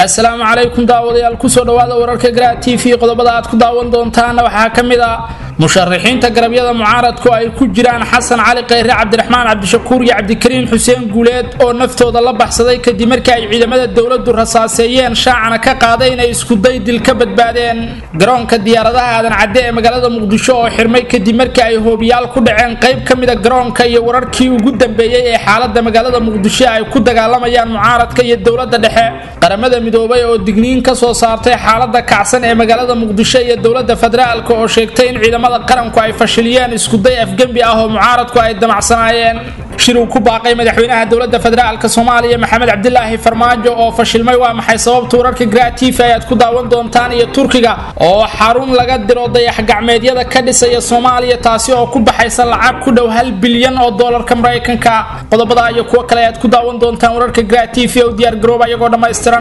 asalaamu calaykum daawadayaal kusoo dhawaada wararka garaa t v qodobada aad ku daawan doontaana waxaa ka mid ah musharaxiinta garabyada mucaaradku ay ku jiraan xasan cali khayre cabdiraxmaan cabdishakuur iyo cabdikariin xuseen guuleed oo naftooda la baxsaday kadib markii ay ciidamada dowladu rasaaseeyeen shaacana ka qaaday inay iskuday dil ka badbaadeen garoonka diyaaradaha aadan cadde ee magaalada muqdisho oo xirmay kadib markii ay hoobiyaal ku dhaceen qayb ka mida garoonka iyo wararkii ugu dambeeyey ee xaalada magaalada muqdisho ay ku dagaalamayaan mucaaradka iyo dowlada dhexe qaramada midoobay oo digniin ka soo saartay xaalada kacsan ee magaalada muqdisho iyo dowlada federaalk oo sheegtay in ciidamada qaranku ay fashiliyeen iskuday afgembi ah oo mucaaradku ay damacsanaayeen shir uu ku baaqay madaxweynaha dowlada federaalk soomaaliya maxamed cabdilaahi farmaajo oo fashilmay waa maxay sababta wararka gratiif ayaad ku daawan doontaan iyo turkiga oo xarun laga diro dayax gacmeedyada ka dhisaya soomaaliya taasi oo ku baxaysa lacag ku dhow hal bilyan oo doolarka maraykanka qodobada iyo kuwo kale ayaad ku daawan doontaan wararka gratiif u diyaar garooba iyagoo dhammaystiran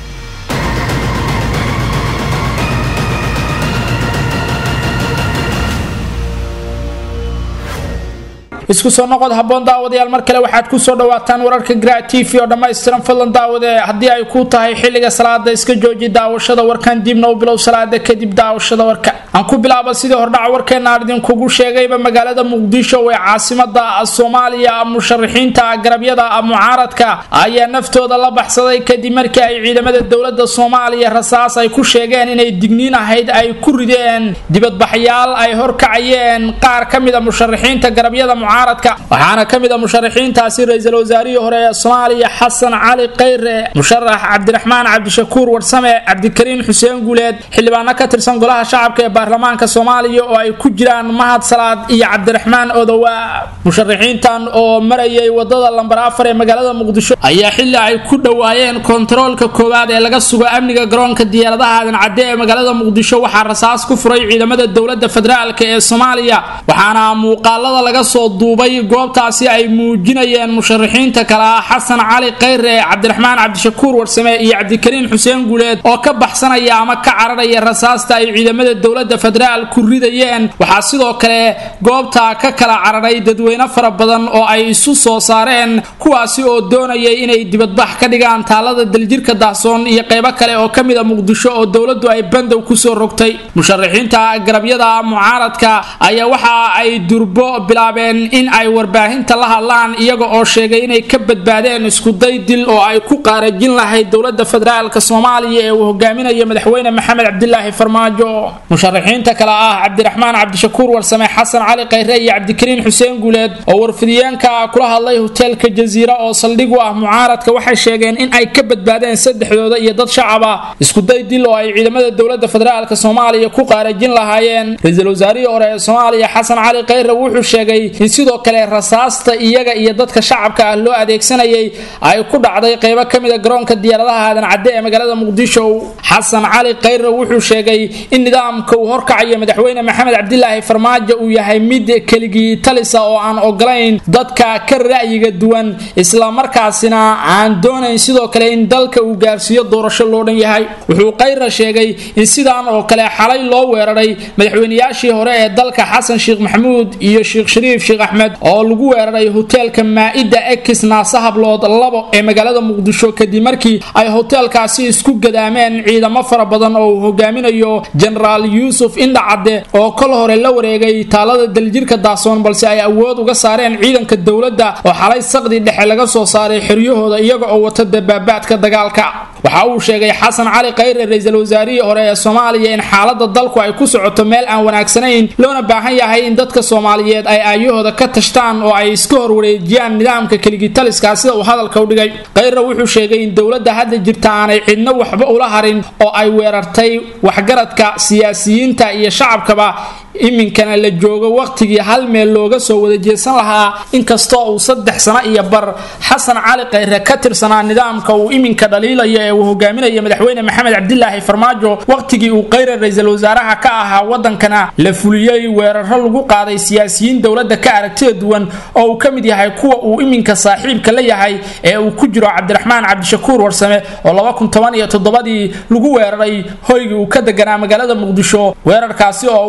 isku soo noqod haboon daawadayaal mar kale waxaad kusoo dhawaataan wararka gra t v oo dhammaystiran fadlan daawade haddii ay ku tahay xilliga salaada iska jooji daawashada warkan dibna u bilow salaada kadib daawashada warka aan ku bilaaba sidii hordhaca warkeena aan idinkugu sheegayba magaalada muqdisho ee caasimada soomaaliya musharaxiinta garabyada mucaaradka ayaa naftooda la baxsaday kadib markii ay ciidamada dowlada soomaaliya rasaas ay ku sheegeen inay digniin ahayd ay ku rideen dibadbaxyaal ay horkacayeen qaar ka mida musharaxiinta garabyada waxaana ka mid a musharaxiintaasi ra-iisul wasaarihii hore ee soomaaliya xasan cali khayre musharax cabdiraxmaan cabdishakuur warsame cabdikariin xuseen guuleed xildhibaano ka tirsan golaha shacabka ee baarlamaanka soomaaliya oo ay ku jiraan mahad salaad iyo cabdiraxmaan odowa musharaxiintan oo marayay wadada lambar afar ee magaalada muqdisho ayaa xili ay ku dhowaayeen kontaroolka koowaad ee laga sugo amniga garoonka diyaaradaha aadan cadde ee magaalada muqdisho waxaa rasaas ku furay ciidamada dowlada federaalk ee soomaaliya waxaana muuqaalada laga soo duubay goobtaasi ay muujinayeen musharaxiinta kale ah xasan cali khayre cabdiraxmaan cabdishakuur warsame iyo cabdikariin xuseen guuleed oo ka baxsanaya ama ka cararaya rasaasta ay ciidamada dowlada federaal ku ridayeen waxaa sidoo kale goobta ka kala cararay dadweyne fara badan oo ay isu soo saareen kuwaasi oo doonayay inay dibadbax ka dhigaan taalada daljirka dahsoon iyo qeybo kale oo ka mida muqdisho oo dowladu ay bandow kusoo rogtay musharaxiinta garabyada mucaaradka ayaa waxa ay durbo bilaabeen in ay warbaahinta la hadlaan iyaga oo sheegay inay ka badbaadeen iskuday dil oo ay ku qaarajin lahayd dowlada federaalk soomaaliya ee uu hogaaminayo madaxweyne maxamed cabdilaahi farmaajo musharaxiinta kale ah cabdiraxmaan cabdishakuur warsame xasan cali khayre iyo cabdikariin xuseen guuleed oo warfidiyeenka kula hadlay hoteelka jaziira oo saldhig u ah mucaaradka waxay sheegeen in ay ka badbaadeen saddexdooda iyo dad shacab ah iskuday dil oo ay ciidamada dowlada federaalk soomaaliya ku qaarajin lahaayeen ra-iisul wasaarihii hore ee soomaaliya xasan cali khayre wuxuu sheegay in sidoo kale rasaasta iyaga iyo dadka shacabka ah loo adeegsanayay ay ku dhacday qeybo ka mida garoonka diyaaradaha aadan cadde ee magaalada muqdisho xasan cali khayre wuxuu sheegay in nidaamka uu horkacayo madaxweyne maxamed cabdilaahi farmaajo uu yahay mid keligii talisa oo aan ogolayn dadka ka ra'yiga duwan islamarkaasina aan doonayn sidoo kale in dalka uu gaarsiiyo doorasho loo dhan yahay wuxuu khayre sheegay in sidaan oo kale xalay loo weeraray madaxweynayaashii hore ee dalka xasan sheekh maxamuud iyo sheekh shariif sheekh axmed oo lagu weeraray hoteelka maa-ida ekis naasa hablood labo ee magaalada muqdisho kadib markii ay hoteelkaasi isku gadaameen ciidamo fara badan oo uu hogaaminayo jenaraal yuusuf indhacadde oo kol hore la wareegay taalada daljirka daasoon balse ay awood uga saareen ciidanka dowladda oo xalay saqdi dhexe laga soo saaray xeryahooda iyaga oo wata dabaabaadka dagaalka waxa uu sheegay xasan cali khayre ra-iisul wasaarihii hore ee soomaaliya in xaalada dalku ay ku socoto meel aan wanaagsanayn loona baahan yahay in dadka soomaaliyeed ay aayahooda ka tashtaan oo ay iska horwareejiyaan nidaamka keligitaliska sida uu hadalka u dhigay khayre wuxuu sheegay in dowladda hadda jirta aanay cidno waxba ula harin oo ay weerartay waxgaradka siyaasiyiinta iyo shacabkaba iminkana la joogo waqtigii hal meel looga soo wada jeesan lahaa inkastoo uu saddex sano iyo bar xasan cali khayre ka tirsanaa nidaamka uu iminka dhaliilayo ee uu hogaaminayo madaxweyne maxamed cabdilaahi farmaajo waqtigii uu khayre ra-iisul wasaaraha ka ahaa wadankana la fuliyey weeraro lagu qaaday siyaasiyiin dowlada ka aragtida duwan oo uu ka mid yahay kuwa uu iminka saaxiibka la yahay ee uu ku jiro cabdiraxmaan cabdishakuur warsame oo laba kun toban iyo toddobadii lagu weeraray hoygii uu ka deganaa magaalada muqdisho weerarkaasi oo uu dhaawac ka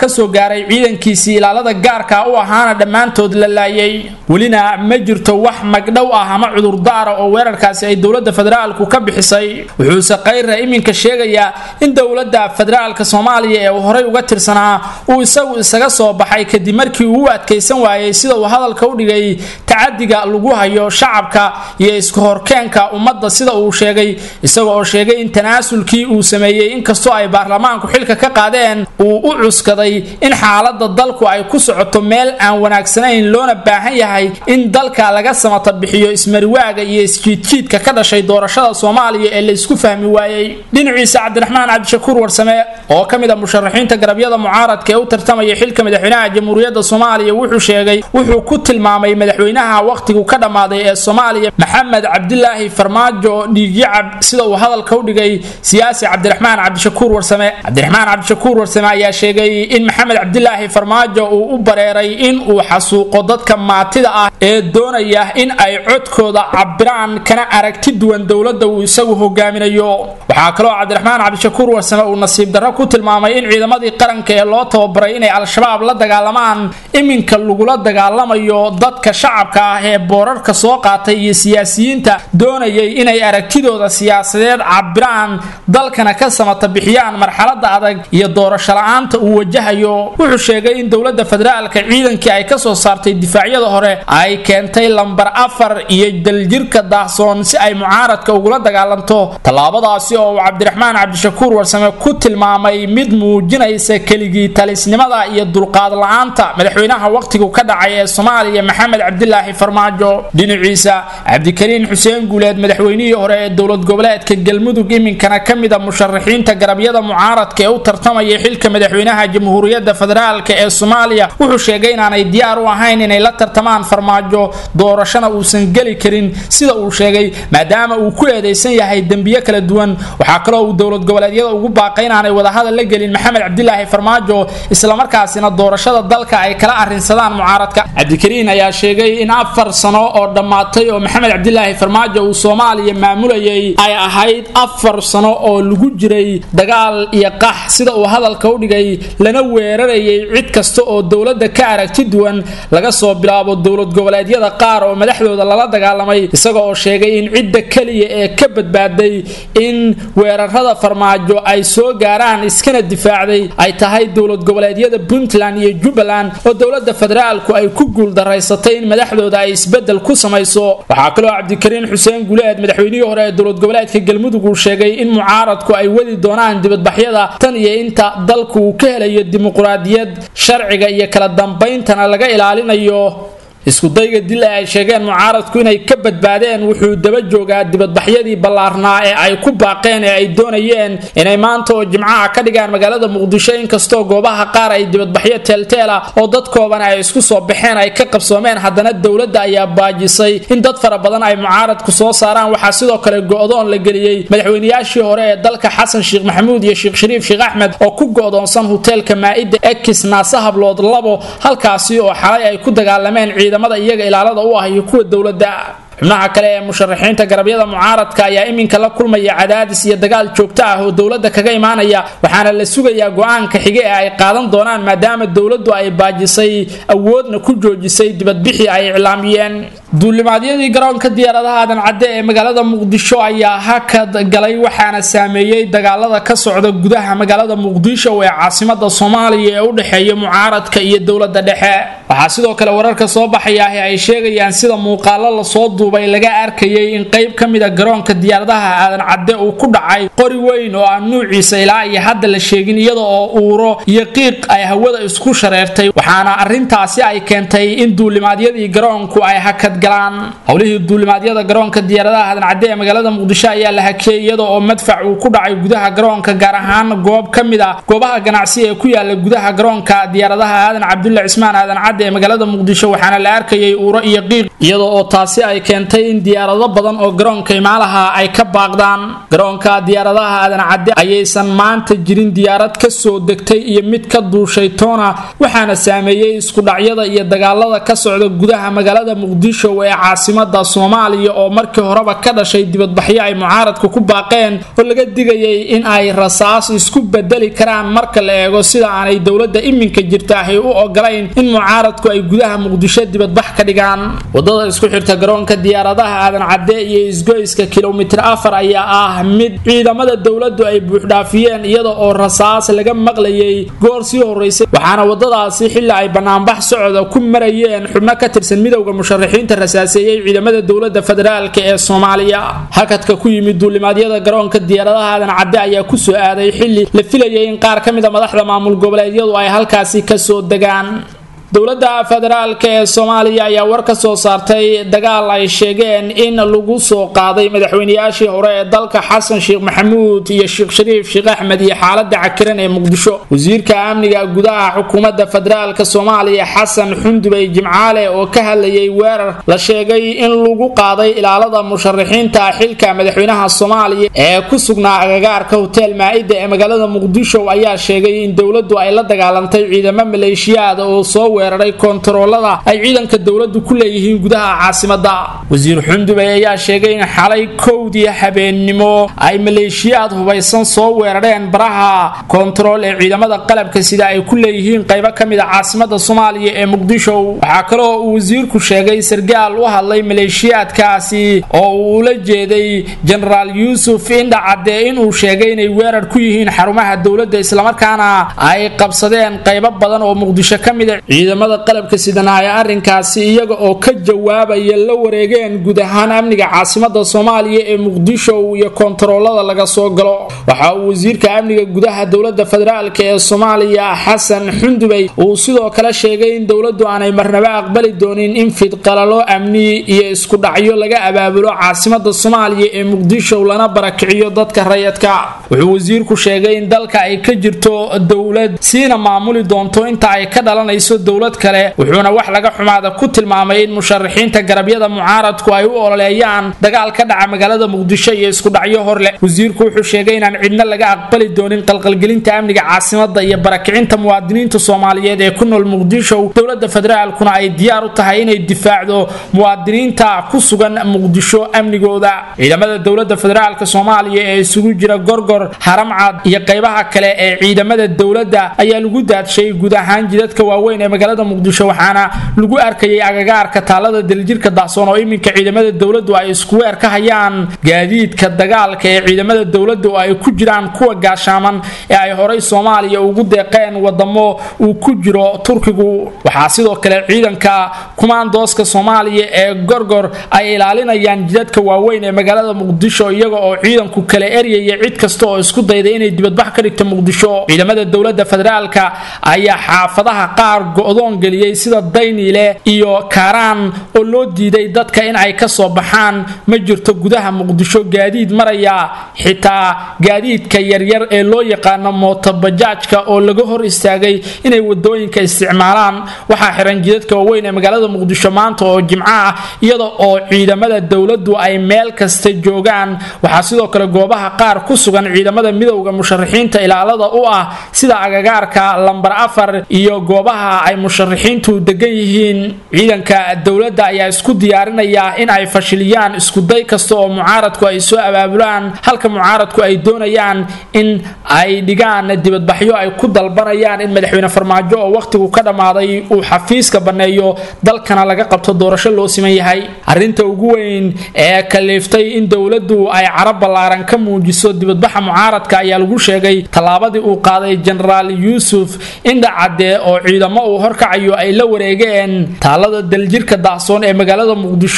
kasoo gaaray ciidankiisii ilaalada gaarka u ahaana dhammaantood la laayay welina ma jirto wax magdhow ah ama cudurdaara oo weerarkaasi ay dowlada federaalku ka bixisay wuxuuse kayra iminka sheegayaa in dowlada federaalka soomaaliya ee uu horey uga tirsanaa uu isagu isaga soo baxay kadib markii uu u adkaysan waayey sida uu hadalka u dhigay tacadiga lagu hayo shacabka iyo iska horkeenka ummadda sida uu sheegay isaga oo sheegay in tanaasulkii uu sameeyey inkastoo ay baarlamaanku xilka ka qaadeen uu u cuskaday in xaalada dalku ay ku socoto meel aan wanaagsanayn loona baahan yahay in dalka laga samata bixiyo ismariwaaga iyo isjiidjiidka ka dhashay doorashada soomaaliya ee laysku fahmi waayey dhinaciisa cabdiraxmaan cabdishakuur warsame oo ka mid a musharaxiinta garabyada mucaaradka ee u tartamaya xilka madaxweynaha jamhuuriyadda soomaaliya wuxuu sheegay wuxuu ku tilmaamay madaxweynaha wakhtigu ka dhammaaday ee soomaaliya maxamed cabdilaahi farmaajo dhiigyacab sida uu hadalka u dhigay siyaasi cabdiraxmaan cabdishakuur warsame cabdiraxmaan cabdishakuur warsame ayaa sheegay in maxamed cabdilaahi farmaajo uu u bareeray in uu xasuuqo dadka maatida ah ee doonaya in ay codkooda cabiraan kana aragti duwan dowladda uu isagu hogaaminayo waxaa kaloo cabdiraxmaan cabdishakuur warsame uu nasiib darro ku tilmaamay in ciidamadii qaranka ee loo tababaray inay al-shabaab la dagaalamaan iminka lagula dagaalamayo dadka shacabka ah ee boorarka soo qaatay iyo siyaasiyiinta doonayay inay aragtidooda siyaasadeed cabiraan dalkana ka samata bixiyaan marxalada adag iyo doorasho la-aanta uu wajahayo wuxuu sheegay in dowlada federaalka ciidankii ay kasoo saartay difaacyada hore ay keentay lambar afar iyo daljirka daahsoon si ay mucaaradka ugula dagaalanto tallaabadaasi oo uu cabdiraxmaan cabdishakuur warsame ku tilmaamay mid muujinaysa keligii talisnimada iyo dulqaad la-aanta madaxweynaha wakhtigu ka dhacay ee soomaaliya maxamed cabdilaahi farmaajo dhinaciisa cabdikariin xuseen guuleed madaxweynihii hore ee dowlad goboleedka galmudug iminkana ka mid a musharaxiinta garabyada mucaaradka ee u tartamaya xilka madaxweynaha jamhuuriyadda federaalk ee soomaaliya wuxuu sheegay inaanay diyaar u ahayn inay la tartamaan farmaajo doorashona uusan geli karin sida uu sheegay maadaama uu ku eedeysan yahay dembiyo kala duwan waxaa kaloo uu dowlad goboleedyada ugu baaqay inaanay wadahadal la gelin maxamed cabdilaahi farmaajo islamarkaasina doorashada dalka ay kala arrinsadaan mucaaradka cabdikariin ayaa sheegay in afar sano oo dhammaatay oo maxamed cabdilaahi farmaajo uu soomaaliya maamulayay ay ahayd afar sano oo lagu jiray dagaal iyo qax sida uu hadalka u dhigay lana weerarayay cid kasta oo dowladda ka aragti duwan laga soo bilaabo dowlad goboleedyada qaar oo madaxdooda lala dagaalamay isaga oo sheegay in cidda keliya ee ka badbaaday in weerarada farmaajo ay soo gaaraan iskana difaacday ay tahay dowlad goboleedyada puntland iyo jubbaland oo dowlada federaalku ay ku guuldaraysatay in madaxdooda ay isbedel ku samayso waxaa kaloo cabdikariin xuseen guleed madaxweynihii hore ee dowlad goboleedka galmudug uu sheegay in mucaaradku ay wadi doonaan dibadbaxyada tan iyo inta dalku uu ka helayo dimuqraadiyad sharciga iyo kala dambayntana laga ilaalinayo iskudayga dil ee ay sheegeen mucaaradku inay ka badbaadeen wuxuu daba joogaa dibadbaxyadii ballaarnaa ee ay ku baaqeen ee ay doonayeen inay maanta oo jimcaha ka dhigaan magaalada muqdisho inkastoo goobaha qaar ay dibadbaxyo teelteela oo dadkooban ay isku soo baxeen ay ka qabsoomeen haddana dowladda ayaa baajisay in dad fara badan ay mucaaradku soo saaraan waxaa sidoo kale go-doon la geliyey madaxweynayaashii hore ee dalka xasan sheekh maxamuud iyo sheekh shariif sheekh axmed oo ku go-doonsan hoteelka maa-ida ekis naase hablood labo halkaasi oo xalay ay ku dagaalameen ciidamada iyaga ilaalada u ah iyo kuwa dowladda xubnaha kale ee musharaxiinta garabyada mucaaradka ayaa iminka la kulmaya cadaadis iyo dagaal joogto ah oo dowladda kaga imaanaya waxaana la sugayaa go-aanka xige ee ay qaadan doonaan maadaama dowladdu ay baajisay awoodna ku joojisay dibadbixii ay iclaamiyeen duulimaadyadii garoonka diyaaradaha aadan cadde ee magaalada muqdisho ayaa hakad galay waxaana saameeyey dagaalada ka socda gudaha magaalada muqdisho ee caasimada soomaaliya ee u dhexeeya mucaaradka iyo dowlada dhexe waxaa sidoo kale wararka soo baxayaahi ay sheegayaan sida muuqaalo lasoo duubay laga arkayay in qayb ka mid a garoonka diyaaradaha aadan cadde uu ku dhacay qori weyn oo aan nuuciisa ilaa iyo hadda la sheegin iyada oo uuro iyo qiiq ay hawada isku shareertay waxaana arintaasi ay keentay in duulimaadyadii garoonku ay hakad galaan howlihii duulimaadyada garoonka diyaaradaha aadan cadde ee magaalada muqdisho ayaa la hakiyey iyada oo madfac uu ku dhacay gudaha garoonka gaar ahaan goob ka mid ah goobaha ganacsi ee ku yaala gudaha garoonka diyaaradaha aadan cabdulle cismaan aadan cadde cadde ee magaalada muqdisho waxaana la arkayay uuro iyo qiiq iyadoo oo taasi ay keentay in diyaarado badan oo garoonka imaalaha ay ka baaqdaan garoonka diyaaradaha aadan cadde ayaysan maanta jirin diyaarad ka soo degtay iyo mid ka duushay toona waxaana saameeyey iskudhacyada iyo dagaalada ka socda gudaha magaalada muqdisho ee caasimada soomaaliya oo markii horeba ka dhashay dibadbaxyo ay mucaaradku ku baaqeen oo laga digayay in ay rasaas isku bedeli karaan marka la eego sida aanay dowladda iminka jirta ahy u ogolayn in mucaaradku ay gudaha muqdisho dibadbax ka dhigaan wadada isku xirta garoonka diyaaradaha aadan cadde iyo isgoyska kilomitir afar ayaa ah mid ciidamada dowladdu ay buuxdhaafiyeen iyada oo rasaas laga maqlayay goor sii horeysay waxaana wadadaasi xilli ay banaanbax socda ku marayeen xubno ka tirsan midowda musharaxiinta rasaaseeyey ciidamada dowlada federaalk ee soomaaliya hakadka ku yimid duulimaadyada garoonka diyaaradaha aadan cadde ayaa kusoo aaday xilli la filayay in qaar ka mid a madaxda maamul goboleedyadu ay halkaasi kasoo degaan dowladda federaalk ee soomaaliya ayaa war ka soo saartay dagaal ay sheegeen in lagu soo qaaday madaxweynayaashii hore ee dalka xasan sheekh maxamuud iyo sheekh shariif sheekh axmed iyo xaalada cakiran ee muqdisho wasiirka amniga gudaha xukuumadda federaalk soomaaliya xasan xundubey jimcaale oo ka hadlayay weerar la sheegay in lagu qaaday ilaalada musharaxiinta xilka madaxweynaha soomaaliya ee ku sugnaa agagaarka hotel maa-ida ee magaalada muqdisho ayaa sheegay in dowladdu ay la dagaalantay ciidamo maleeshiyaada oo soo weeraray koontaroolada ay ciidanka dowladdu ku leeyihiin gudaha caasimada wasiir xundubey ayaa sheegay in xalay kowdii habeennimo ay maleeshiyaad hubaysan soo weerareen baraha koontarool ee ciidamada qalabka sida ay ku leeyihiin qaybo ka mid a caasimada soomaaliya ee muqdisho waxaa kaloo uu wasiirku sheegay sargaal u hadlay maleeshiyaadkaasi oo uu ula jeeday jenaraal yuusuf indha cadde inuu sheegay inay weerar ku yihiin xarumaha dowladda islamarkaana ay qabsadeen qaybo badan oo muqdisho ka mid a ciidamada qalabka sidana ay arrinkaasi iyaga oo ka jawaabaya la wareegeen guud ahaan amniga caasimada soomaaliya ee muqdisho iyo koontaroolada laga soo galo waxa uu wasiirka amniga gudaha dowlada federaalk ee soomaaliya xasan xundubey uu sidoo kale sheegay in dowladdu aanay marnaba aqbali doonin in fidqalalo amni iyo isku dhacyo laga abaabulo caasimada soomaaliya ee muqdisho lana barakiciyo dadka rayadka wuxuu wasiirku sheegay in dalka ay ka jirto dowlad siina maamuli doonto inta ay ka dhalanayso dowlad kale wuxuuna wax laga xumaada ku tilmaamay in musharaxiinta garabyada mucaaradku ay u ololeeyaan dagaal ka dhaca magaalada muqdisho iyo isku dhacyo hor leh wasiirku wuxuu sheegay inaan cidna laga aqbali doonin qalqalgelinta amniga caasimada iyo barakicinta muwaadiniinta soomaaliyeed ee ku nool muqdisho dowlada federaalkuna ay diyaar u tahay inay difaacdo muwaadiniinta ku sugan muqdisho amnigooda ciidamada dowlada federaalk soomaaliya ee isugu jira gorgor haramcad iyo qaybaha kale ee ciidamada dowladda ayaa lagu daadshay guud ahaan jidadka waaweyn ee magaalada muqdisho waxaana lagu arkayay agagaarka taalada daljirka dacsoon oo iminka ciidamada dowladdu ay isku weer ka hayaan gaadiidka dagaalka ee ciidamada dowladdu ay ku jiraan kuwa gaashaaman ee ay horay soomaaliya ugu deeqeen wadamo uu ku jiro turkigu waxaa sidoo kale ciidanka kumaandooska soomaaliya ee gorgor ay ilaalinayaan jidadka waaweyn ee magaalada muqdisho iyaga oo ciidanku kala eryaya cid kasta oo isku dayday inay dibadbax ka dhigta muqdisho ciidamada dowlada federaalka ayaa xaafadaha qaar go-doon geliyey sida dayniile iyo kaaraan oo loo diiday dadka in ay kasoo baxaan ma jirto gudaha muqdisho gaadiid maraya xitaa gaadiidka yaryar ee loo yaqaano mootobajaajka oo laga hor istaagay inay wadooyinka isticmaalaan waxaa xiran jidadka waaweyn ee magaalada muqdisho maanta oo jimco ah iyada oo ciidamada dowladdu ay meel kasta joogaan waxaa sidoo kale goobaha qaar ku sugan ciidamada midowda musharaxiinta ilaalada u ah sida agagaarka lambar afar iyo goobaha ay musharaxiintu degan yihiin ciidanka dowladda ayaa isku diyaarinaya in ay fashiliyaan iskuday kasta oo mucaaradku ay soo abaabulaan halka mucaaradku ay doonayaan in ay dhigaan dibadbaxyo ay ku dalbanayaan in madaxweyne farmaajo oo wakhtigu ka dhammaaday uu xafiiska banneeyo dalkana laga qabto doorasho loo siman yahay arrinta ugu weyn ee kaliiftay in dowladdu ay carab ballaaran ka muujiso dibadbaxa mucaaradka ayaa lagu sheegay tallaabadii uu qaaday jenaraal yuusuf indhacadde oo ciidamo uu horkacayo ay la wareegeen taalada daljirka dacsoon ee magaalada muqdisho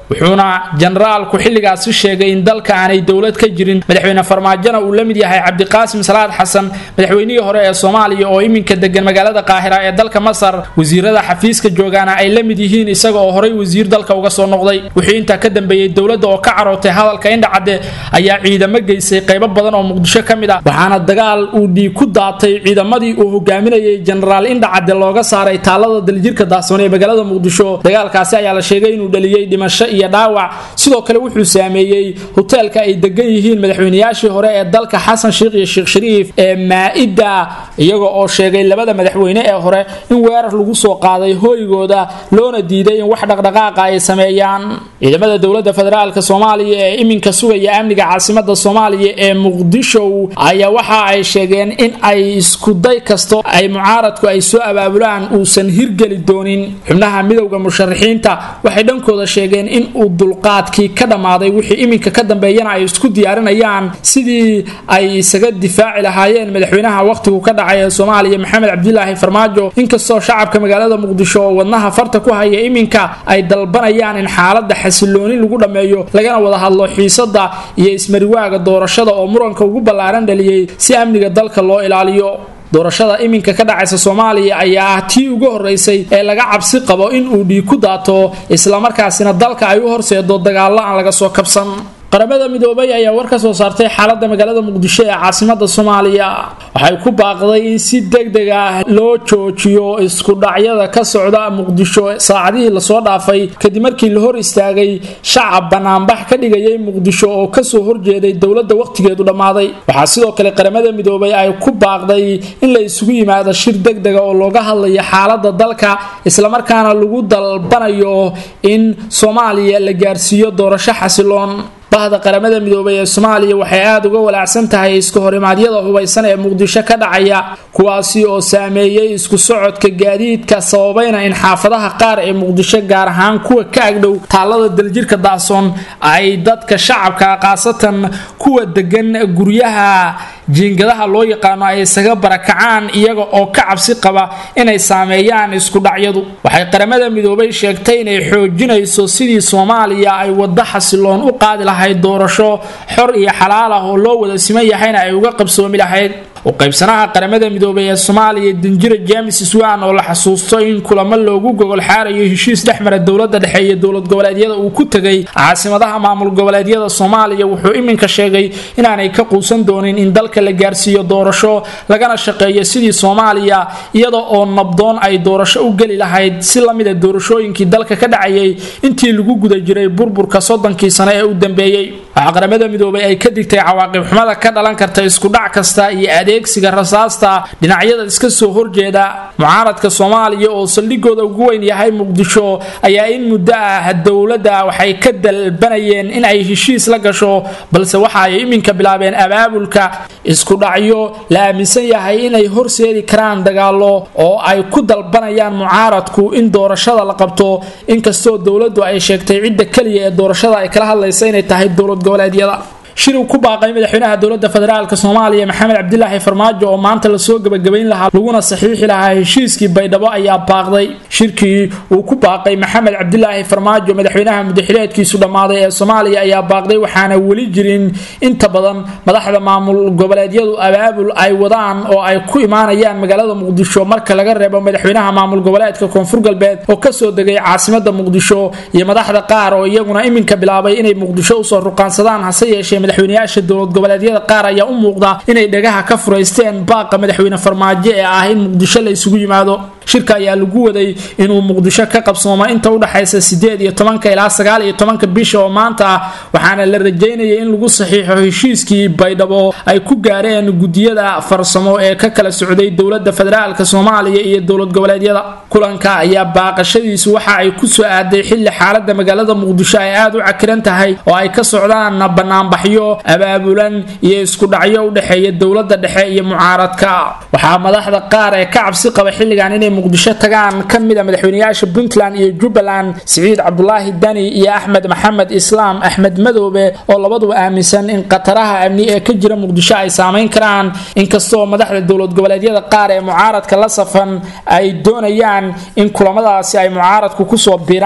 wuxuuna jenaraalku xilligaasi sheegay in dalka aanay dowlad ka jirin madaxweyne farmaajona uu la mid yahay cabdiqaasim salaad xasan madaxweynihii hore ee soomaaliya oo iminka degan magaalada qaahira ee dalka masar wasiirada xafiiska joogaana ay la mid yihiin isaga oo horay wasiir dalka uga soo noqday wixii intaa ka dambeeyey dowladda oo ka carootay hadalka indhacadde ayaa ciidamo geysay qaybo badan oo muqdisho ka mid ah waxaana dagaal uu dhiig ku daatay ciidamadii uu hogaaminayay jenaraal indhacadde looga saaray taalada daljirka daahsoon ee magaalada muqdisho dagaalkaasi ayaa la sheegay inuu dhaliyey dhimasho iyo dhaawac sidoo kale wuxuu saameeyey hoteelka ay degan yihiin madaxweynayaashii hore ee dalka xasan sheikh iyo sheekh shariif ee maa-ida iyaga oo sheegay labada madaxweyne ee hore in weerar lagu soo qaaday hooygooda loona diiday in wax dhaqdhaqaaqa ay sameeyaan ciidamada dowladda federaalk soomaaliya ee iminka sugaya amniga caasimada soomaaliya ee muqdisho ayaa waxa ay sheegeen in ay iskuday kasto ay mucaaradku ay soo abaabulaan uusan hirgeli doonin xubnaha midowda musharaxiinta waxay dhankooda sheegeen in uu dulqaadkii ka dhammaaday wixii iminka ka dambeeyana ay isku diyaarinayaan sidii ay isaga difaaci lahaayeen madaxweynaha wakhtigu ka dhacay ee soomaaliya maxamed cabdilaahi farmaajo inkastoo shacabka magaalada muqdisho oo wadnaha farta ku haya iminka ay dalbanayaan in xaalada xasilooni lagu dhammeeyo lagana wada hadlo xiisada iyo ismariwaaga doorashada oo muranka ugu ballaaran dhaliyey si amniga dalka loo ilaaliyo doorashada iminka ka dhacaysa soomaaliya ayaa ah tii ugu horeysay ee laga cabsi qabo in uu dhiig ku daato islamarkaasina dalka ay u horseedo dagaallo aan laga soo kabsan qaramada midoobay ayaa war ka soo saartay xaalada magaalada muqdisho ee caasimada soomaaliya waxay ku baaqday in si degdeg ah loo joojiyo iskudhacyada ka socda muqdisho saacadihii lasoo dhaafay kadib markii la hor istaagay shacab banaanbax ka dhigayay muqdisho oo kasoo horjeeday dowladda wakhtigeedu dhammaaday waxaa sidoo kale qaramada midoobay ay ku baaqday in la isugu yimaado shir degdega oo looga hadlayo xaalada dalka islamarkaana lagu dalbanayo in soomaaliya la gaarsiiyo doorasho xasiloon bahda qaramada midoobay ee soomaaliya waxay aada uga walaacsan tahay isku horimaadyada hubaysan ee muqdisho ka dhacaya kuwaasi oo saameeyey isku socodka gaadiidka sababayna in xaafadaha qaar ee muqdisho gaar ahaan kuwa ka agdhow taalada daljirka daahsoon ay dadka shacabka khaasatan kuwa degan guryaha jiingadaha loo yaqaano ay isaga barakacaan iyaga oo ka cabsi qaba inay saameeyaan iskudhacyadu waxay qaramada midoobay sheegtay inay xoojinayso sidii soomaaliya ay waddo xasiloon u qaadi lahayd doorasho xor iyo xalaal ah oo loo wada siman yahayna ay uga qabsoomi lahayd u qaybsanaha qaramada midoobay ee soomaaliya danjira james swan oo la xasuusto in kulamo loogu gogol xaarayo heshiis dhexmara dowlada dhexe iyo dowlad goboleedyada uu ku tegay caasimadaha maamul goboleedyada soomaaliya wuxuu iminka sheegay inaanay ka quusan doonin in dalka la gaarsiiyo doorasho lagana shaqeeyo sidii soomaaliya iyada oo nabdoon ay doorasho u geli lahayd si lamida doorashooyinkii dalka ka dhacayay intii lagu guda jiray burburka soddonkii sano ee u dambeeyey waxaa qaramada midoobay ay ka digtay cawaaqib xumada ka dhalan karta iskudhac kasta iyo adeegsiga rasaasta dhinacyada iska soo horjeeda mucaaradka soomaaliya oo saldhigooda ugu weyn yahay muqdisho ayaa in muddo ah dowladda waxay ka dalbanayeen in ay heshiis la gasho balse waxa ay iminka bilaabeen abaabulka iskudhacyo la aaminsan yahay inay horseedi karaan dagaalo oo ay ku dalbanayaan mucaaradku in doorashada la qabto inkastoo dowladdu ay sheegtay cidda keliya ee doorashada ay kala hadlaysa inay tahay dowlad goboleedyada shir uu ku baaqay madaxweynaha dowladda federaalk soomaaliya maxamed cabdilaahi farmaajo oo maanta lasoo gebagabayn lahaa laguna saxiixi lahaa heshiiskii baydhabo ayaa baaqday shirkii uu ku baaqay maxamed cabdilaahi farmaajo madaxweynaha mudaxileedkiisu dhammaaday ee soomaaliya ayaa baaqday waxaana weli jirin inta badan madaxda maamul goboleedyadu abaabul ay wadaan oo ay ku imaanayaan magaalada muqdisho marka laga reebo madaxweynaha maamul goboleedka koonfur galbeed oo kasoo degay caasimada muqdisho iyo madaxda qaar oo iyaguna iminka bilaabay inay muqdisho usoo ruqaansadaan hase yeeshee madaxweynayaasha dowlad goboleedyada qaar ayaa u muuqda inay dhagaha ka furaysteen baaqa madaxweyne farmaajo ee ah in muqdisho la isugu yimaado shirka ayaa lagu waday inuu muqdisho ka qabsoomo inta udhexaysa sideed iyo tobanka ilaa sagaal iyo tobanka bisha oo maanta ah waxaana la rajaynayay in lagu saxiixo heshiiskii baydhabo ay ku gaareen gudiyada farsamo ee ka kala socday dowlada federaalk soomaaliya iyo dowlad goboleedyada kulanka ayaa baaqashadiisu waxa ay kusoo aaday xili xaalada magaalada muqdisho ay aada u cakiran tahay oo ay ka socdaan banaanbaxyo abaabulan iyo iskudhacyo udhexeeya dowlada dhexe iyo mucaaradka waxaa madaxda qaar ee ka cabsi qaba xilligan inay muqdisho tagaan ka mida madaxweynayaasha puntland iyo jubbaland siciid cabdulaahi dani iyo axmed maxamed islaam axmed madoobe oo labaduba aaminsan in khataraha amni ee ka jira muqdisho ay saameyn karaan inkastoo madaxda dowlad goboleedyada qaar ee mucaaradka la safan ay doonayaan in kulamadaasi ay mucaaradku kusoo biiraan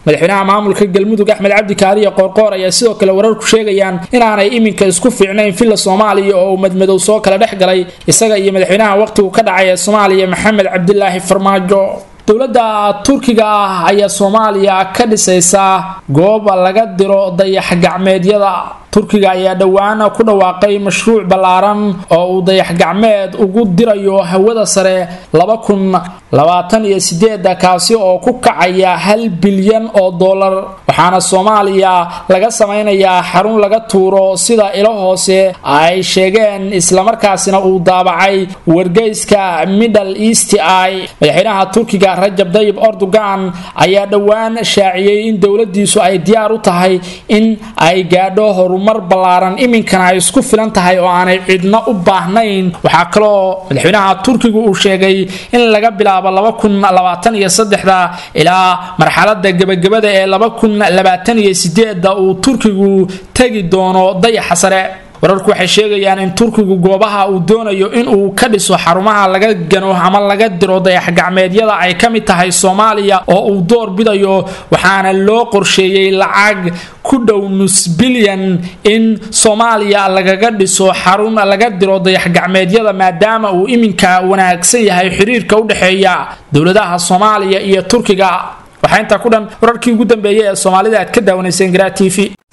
madaxweynaha maamulka galmudug axmed cabdi kaariya qoorqoor ayaa sidoo kale wararku sheegayaan inaanay iminka isku fiicnayn villa soomaaliya oo uu madmadow soo kala dhex galay isaga iyo madaxweynaha waqhtigu ka dhacay ee soomaaliya maxamed cabdilaahi farmaajo dowladda turkiga ah ayaa soomaaliya ka dhisaysaa goob laga diro dayax gacmeedyada turkiga ayaa dhowaan ku dhawaaqay mashruuc ballaaran oo uu dayax gacmeed ugu dirayo hawada sare laba kun labaatan iyo sideeda kaasi oo ku kacaya hal bilyan oo dollar waxaana soomaaliya laga samaynayaa xarun laga tuuro sida ilo hoose ay sheegeen islamarkaasina uu daabacay wargeyska middle east i madaxweynaha turkiga rajab dayib erdogan ayaa dhowaan shaaciyey in dowladiisu ay diyaar u tahay in ay gaadho horumar ballaaran iminkana ay isku filan tahay oo aanay cidno u baahnayn waxaa kaloo madaxweynaha turkigu uu sheegay in laga bilaabo laba kun labaatan iyo saddexda ilaa marxalada gebagabada ee laba kun labaatan iyo sideeda uu turkigu tegi doono dayaxa sare wararku waxay sheegayaan in turkigu goobaha uu doonayo inuu ka dhiso xarumaha laga gano ama laga diro dayax gacmeedyada ay ka mid tahay soomaaliya oo uu door bidayo waxaana loo qorsheeyey lacag ku dhow nus bilyan in soomaaliya lagaga dhiso xarun laga diro dayax gacmeedyada maadaama uu iminka wanaagsan yahay xiriirka u dhexeeya dowladaha soomaaliya iyo turkiga waxaa intaa ku dhan wararkii ugu dambeeyay ee soomaalida aad ka daawanayseen garaa t v